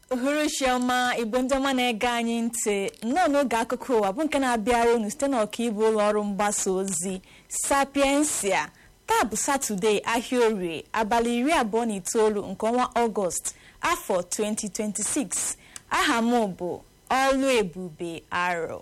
uhuruchi ọma igbo ndị ọma na-ege anyị ntị nnọọ n'oge akụkọ ụwa bụ nke na-abịara unu site n'ọkaibu ụlọ ọrụ mgbasa ozi sapiensia taa bụ satọde ahịa orie abalị iri abụọ na itoolu nke ọnwa ọgọst afọ 2026 aha m bụ ọlụ ebube arọ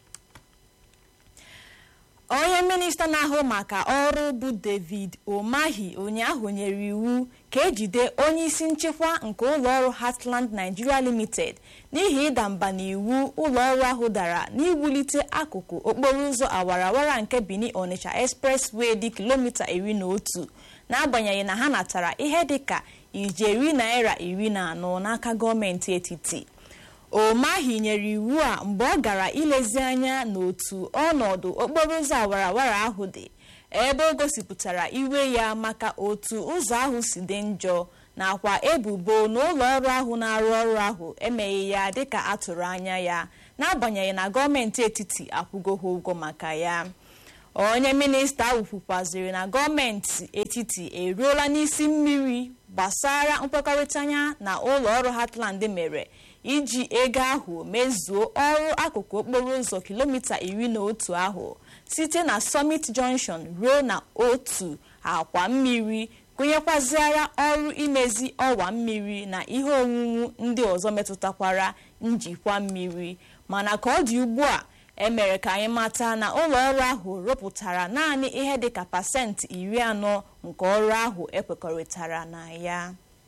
onye minista na-ahụ maka ọrụ bụ david omahi ụnyaahụ nyere iwu ka ejide onye isi nchịkwa nke ụlọọrụ heartland nigeria limited n'ihi ịda mba n'iwu ụlọọrụ ahụ dara n'iwulite akụkụ okporo ụzọ awarawara nke benin onitsha expressway dị kilomita iri na otu n'agbanyeghị na ha natara ihe dịka ijeri naira iri na anọ n'aka gọọmenti etiti omahi nyere iwu a mgbe ọ gara ilezi anya n'otu ọnọdụ okporo ụzọ awarawara ahụ dị ebe o gosipụtara iwe ya maka otu ụzọ ahụ si dị njọ nakwa ebubo na ụlọ ọrụ ahụ na-arụ ọrụ ahụ emeghị ya dịka atụrụ anya ya n'agbanyeghị na gọọmenti etiti akwụgo ha ụgwọ maka ya onye minista ahụ kwukwaziri na gọọmenti etiti eruola n'isi mmiri gbasara nkwekọrịta anya na ụlọ ọrụ Heartland mere iji ego ahụ mezuo ọrụ akụkụ okporo ụzọ kilomita iri na otu ahụ site na Summit Junction ruo na otu akwa mmiri gụnyekwaziara ọrụ imezi ọwa mmiri na ihe owuwu ndị ọzọ metụtakwara njikwa mmiri mana ka ọ dị ugbu a emere ka anyị mata na ụlọ ọrụ ahụ rụpụtara naanị ihe dịka pasentị iri anọ nke ọrụ ahụ ekwekọrịtara na ya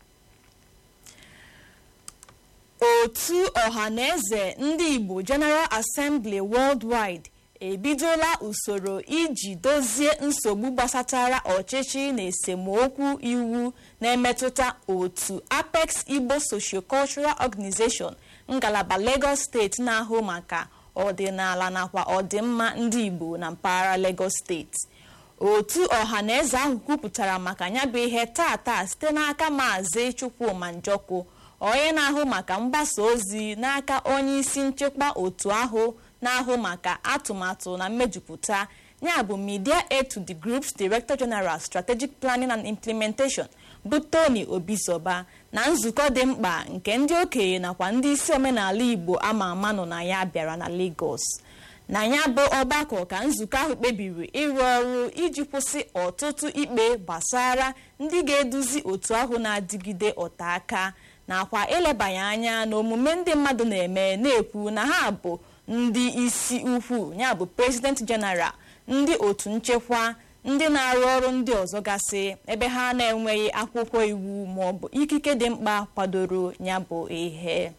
otu ọhaneze ndị igbo general assembly worldwide ebidola usoro iji dozie nsogbu gbasatara ọchịchị na esemokwu iwu na-emetụta otu apex igbo sociocultural organization ngalaba lagos steeti na-ahụ maka ọdịnala nakwa ọdịmma ndị igbo na mpaghara lagos steeti otu ọhaneze ahụ kwupụtara maka ya bụ ihe tata site n'aka maazị chukwuma njọkụ onye na-ahụ maka mgbasa ozi n'aka onye isi nchịkwa otu ahụ na-ahụ maka atụmatụ na mmejupụta ya bụ media aid to the group's director general strategic planning and implementation bụ tony obizoba na nzukọ dị mkpa nke ndị okenye nakwa ndị isi omenala igbo ama ama nọ na ya bịara na lagos na ya bụ ọgbakọ ka nzukọ ahụ kpebiri ịrụ ọrụ iji kwụsị ọtụtụ ikpe gbasara ndị ga-eduzi otu ahụ na-adịgide ọta aka nakwa elebanye anya na omume ndị mmadụ na-eme na-ekwu na ha bụ ndị isi ukwu ya bụ president general ndị otu nchekwa ndị na-arụ ọrụ ndị ọzọ gasị ebe ha na-enweghị akwụkwọ iwu maọbụ ikike dị mkpa kwadoro ya bụ ihe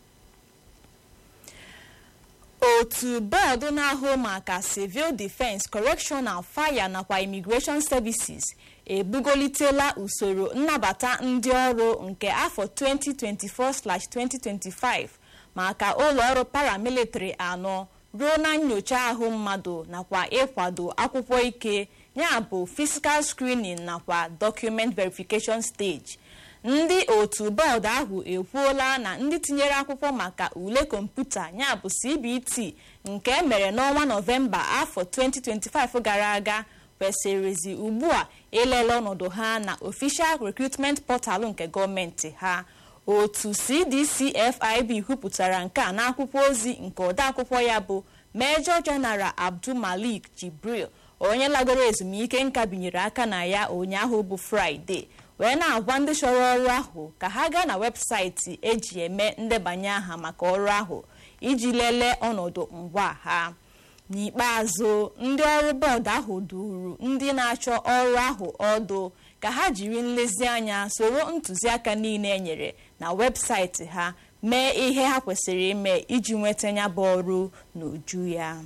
otu bọọdụ na-ahụ maka civil defense correctional fire nakwa immigration services ebugolitela usoro nnabata ndị ọrụ nke afọ 2024/2025 maka ụlọ ọrụ paramilitary anọ ruo na nyocha ahụ mmadụ nakwa ịkwado akwụkwọ ike ya bụ physical screening nakwa document verification stage ndị otu bọọdụ ahụ ekwuola na ndị tinyere akwụkwọ maka ule kọmputa ya bụ cbt nke emere n'ọnwa nọvemba afọ 2025 gara aga kwesịrịzi ugbu a ilele ọnọdụ ha na official recruitment portal nke gọọmenti ha otu cdcfib kwupụtara nke a n'akwụkwọ ozi nke odeakwụkwọ ya bụ major general abdul malik jibril onye lagoro ezumike nka binyere aka na ya ụnyaahụ bụ fraịde wee na-agwa ndị chọrọ ọrụ ahụ ka ha gaa na webụsaịtị eji eme ndebanye aha maka ọrụ ahụ iji lelee ọnọdụ ngwa ha n'ikpeazụ ndị ọrụ bọọdụ ahụ duru ndị na-achọ ọrụ ahụ ọdụ ka ha jiri nlezianya soro ntụziaka niile e nyere na webụsaịtị ha mee ihe ha kwesịrị ime iji nweta ya bụ ọrụ n'uju ya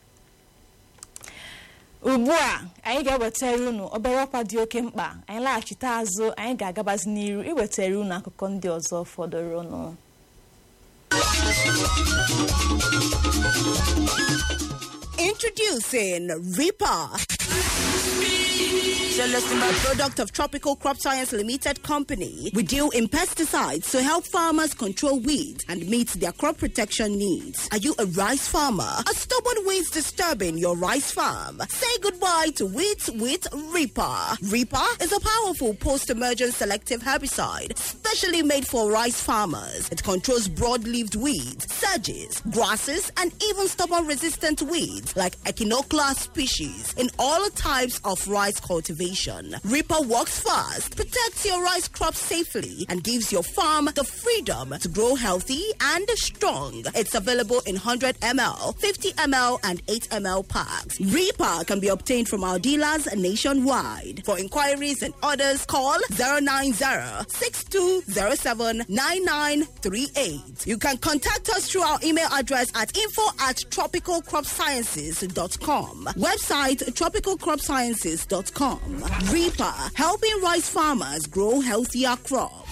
ugbu a anyị ga-ewetara unu obere ọkwa dị oke mkpa anyị laghachite azụ anyị ga-agabazi n'iru iwetara unu akụkọ ndị ọzọ fọdụrụnụ Introducing Reaper. Celestin by product of Tropical Crop Science Limited Company. We deal in pesticides to help farmers control weeds and meet their crop protection needs. Are you a rice farmer? Are stubborn weeds disturbing your rice farm? Say goodbye to weeds with Reaper. Reaper is a powerful post-emergent selective herbicide specially made for rice farmers. It controls broad-leaved weeds, sedges, grasses, and even stubborn-resistant weeds like Echinoclea species in all types of rice cultivation. Reaper works fast, protects your rice crop safely, and gives your farm the freedom to grow healthy and strong. It's available in 100 ml, 50 ml, and 8 ml packs. Reaper can be obtained from our dealers nationwide. For inquiries and orders, call 090-6207-9938. You can contact us through our email address at info at tropicalcropsciences.com. Website tropicalcropsciences.com. Reaper, helping rice farmers grow healthier crops.